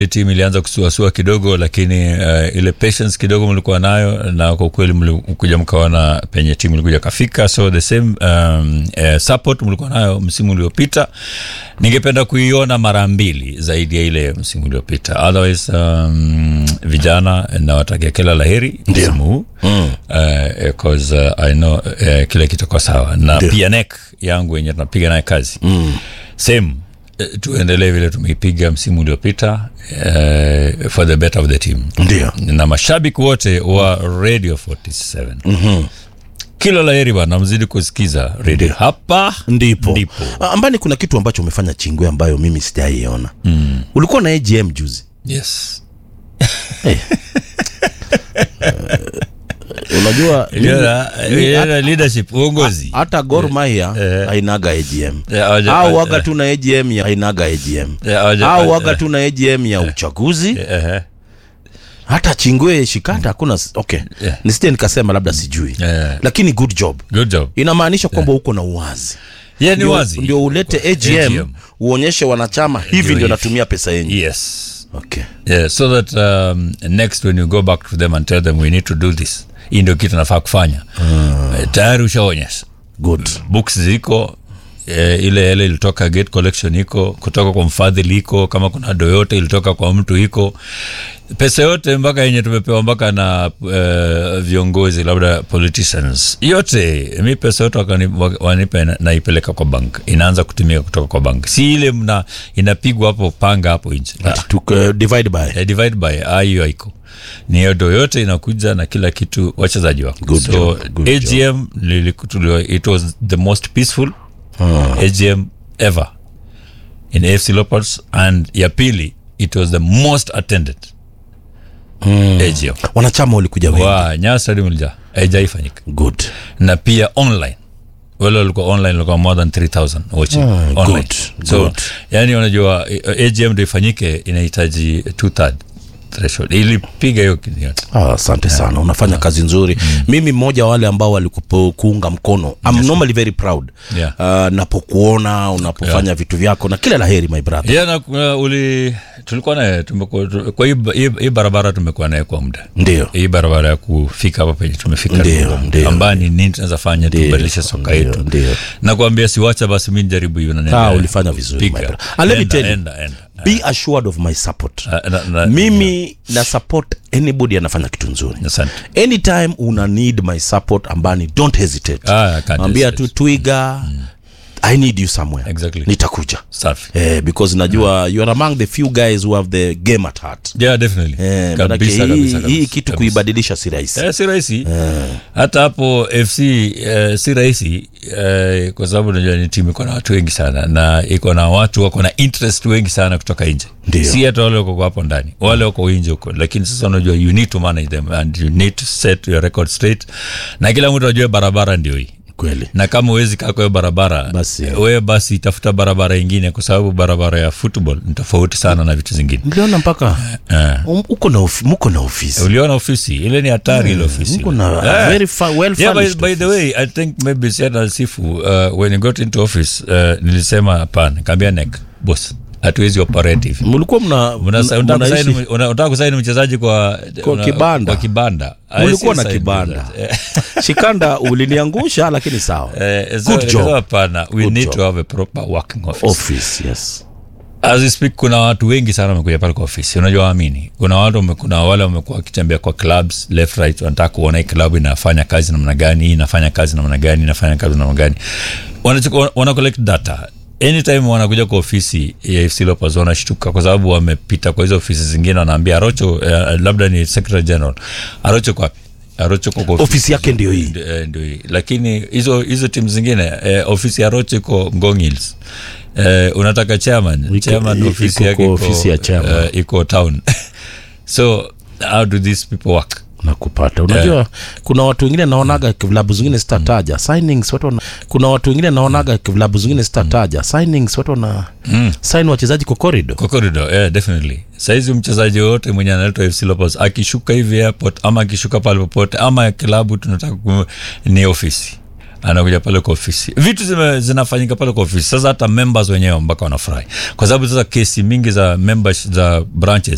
timu ilianza kusuasua kidogo lakini uh, ile patience kidogo mlikuwa nayo na kwa kweli mlikuja mkaona penye timu ilikuja kafika so the same um, uh, support mlikuwa nayo msimu uliopita ningependa kuiona mara mbili zaidi ya ile msimu uliopita otherwise um, vijana nawatakia kila laheri msimu huu mm. uh, cause uh, i know uh, kila kitakuwa sawa na Ndio. pia nek yangu yenye tunapiga naye kazi mm. same eh, tuendelee vile tumeipiga msimu uliopita uh, for the better of the team Ndio. na mashabiki wote wa radio 47 mm-hmm. kila laheri bana mzidi kusikiza radio hapa ndipo ndipo Ah, ambani kuna kitu ambacho umefanya chingwe ambayo mimi sijaiona mm. ulikuwa na agm juzi yes unajua Iliona- iliona leadership uongozi hata Gor Mahia Eh. hainaga AGM Eh, hawaja- au waga tu na AGM ya hainaga AGM Eh, hawaja- au eh, waga tu na AGM ya uchaguzi eh, hata chingwe shikanda hakuna s- okay Yeah. nisije nikasema labda sijui eh, lakini good job good job inamaanisha kwamba uko na uwazi yeah, ni Ndio- wazi ndio ulete AGM, AGM. uonyeshe wanachama hivi Ndio ndio hivi. natumia pesa yenyu yes okay. yeah, so that um, next when you go back to them and tell them we need to do this hii ndio kitu nafaa kufanya uh, tayari ushaonyesha good books ziko eh, ile ile ilitoka gate collection iko kutoka kwa mfadhili iko kama kuna do yote ilitoka kwa mtu iko pesa yote mpaka yenye tumepewa mpaka na uh, viongozi labda politicians yote mi pesa yote wakani- wa- wanipa na- naipeleka kwa bank inaanza kutumika kutoka kwa bank si ile mna inapigwa hapo panga hapo nje Ah, Tuk, uh, divide by eh, divide by ah, hiyo haiko ni hiyo do yote inakuja na kila kitu wachezaji wako Good so job, good agm liliku- tulio- it was the most peaceful agm ever in afc leopards and ya pili it was the most attended agm wanachama walikuja wengi wa nyaa stadium ilija haijaifanyika good na pia online wale walikuwa online walikuwa more than 3000 watching Ah, online good, so good. yani unajua eh, agm ndo ifanyike inahitaji two third threshold ilipiga hiyo kitu yote Ah, asante sana unafanya kazi nzuri mimi mmoja wa wale ambao walikuunga mkono I'm normally very proud Yeah. uh, napokuona unapofanya vitu vyako na kila laheri my brother yeah, na kuna uli tulikuwa naye tumekuwa tu- kwa hii ba- hii hii barabara tumekuwa naye kwa muda ndio hii barabara ya kufika hapa penye tumefika Ndio, kwa muda. ndio. ambayo ni nini tunaweza fanya tubadilishe soka ndio, yetu ndio. na kuambia siwacha basi mi nijaribu hiyo na ah, niendelee. ulifanya vizuri my Piga. brother. And let me Enda, tell you, enda, enda. be assured of my support Ah, na- na- mimi na support anybody anafanya kitu nzuri asante anytime una need my support ambani don't hesitate Ah, I can't ambia hesitate. tu twiga i need you somewhere Exactly. nitakuja safi eh, because najua you are among the few guys who have the game at heart yeah definitely eh, manake kabisa hii, kabisa hii kabisa, kitu kabisa. kuibadilisha si rahisi Eh, si rahisi hata hapo fc eh, si rahisi eh, kwa sababu najua ni timu iko na watu wengi sana na iko na watu wako na interest wengi sana kutoka nje Ndio. si hata wale wako hapo ndani wale wako nje huko lakini sasa unajua you need to manage them and you need to set your record straight na kila mtu ajue barabara ndio hii kweli na kama uwezi kaa kwa hiyo barabara Basi. wewe basi tafuta barabara ingine kwa sababu barabara ya football ni tofauti sana na vitu zingine niliona mpaka um, uko na ofi, muko na ofisi uliona ofisi ile ni hatari ile ofisi mko na Eh. very fa, well yeah, by, furnished by the office. way i think maybe siata sifu uh, when you got into office uh, nilisema hapana kaambia nek bos hatuwezi operate hivi mlikuwa mna, Unasa- mna, unataka mnaishi kusaini- una- unataka kusaini mchezaji kwa Kwa kibanda. kwa kibanda mlikuwa I na still sign kibanda with that. shikanda uliniangusha lakini sawa Eh, so Good nikasema job. hapana we Good need job. to have a proper working office office yes as we speak kuna watu wengi sana wamekuja pale kwa ofisi unajua waamini kuna watu wame- kuna wale wamekuwa wakitembea kwa clubs left right wanataka kuona hii club inafanya kazi namna gani hii inafanya kazi namna gani inafanya kazi namna gani wanachukua wana collect data anytime wanakuja kwa ofisi ya FC Leopards wanashtuka kwa sababu wamepita kwa hizo ofisi zingine wanaambia Arocho uh, labda ni secretary general Arocho kwa Arocho kwa kwa ofisi yake ndio hii Ndio, eh, ndio hii. lakini hizo hizo timu zingine eh, ofisi ya rocho iko ngong hills eh, unataka chairman chairman iko ofisi kwa yake iko, ofisi ya chairman. eh, iko town so how do these people work na kupata unajua kuna watu wengine naonaga vilabu zingine sitataja signings watu wana, kuna watu wengine naonaga vilabu zingine sitataja signings watu wana sign wachezaji kwa corridor kwa corridor yeah, definitely saizi mchezaji yoyote mwenye analetwa fc lopez akishuka hivi airport ama akishuka pale popote ama klabu tunataka ku, ni ofisi anakuja pale kwa ofisi vitu zime, zinafanyika pale kwa ofisi sasa hata members wenyewe mpaka wanafurahi kwa sababu sasa kesi mingi za members za branches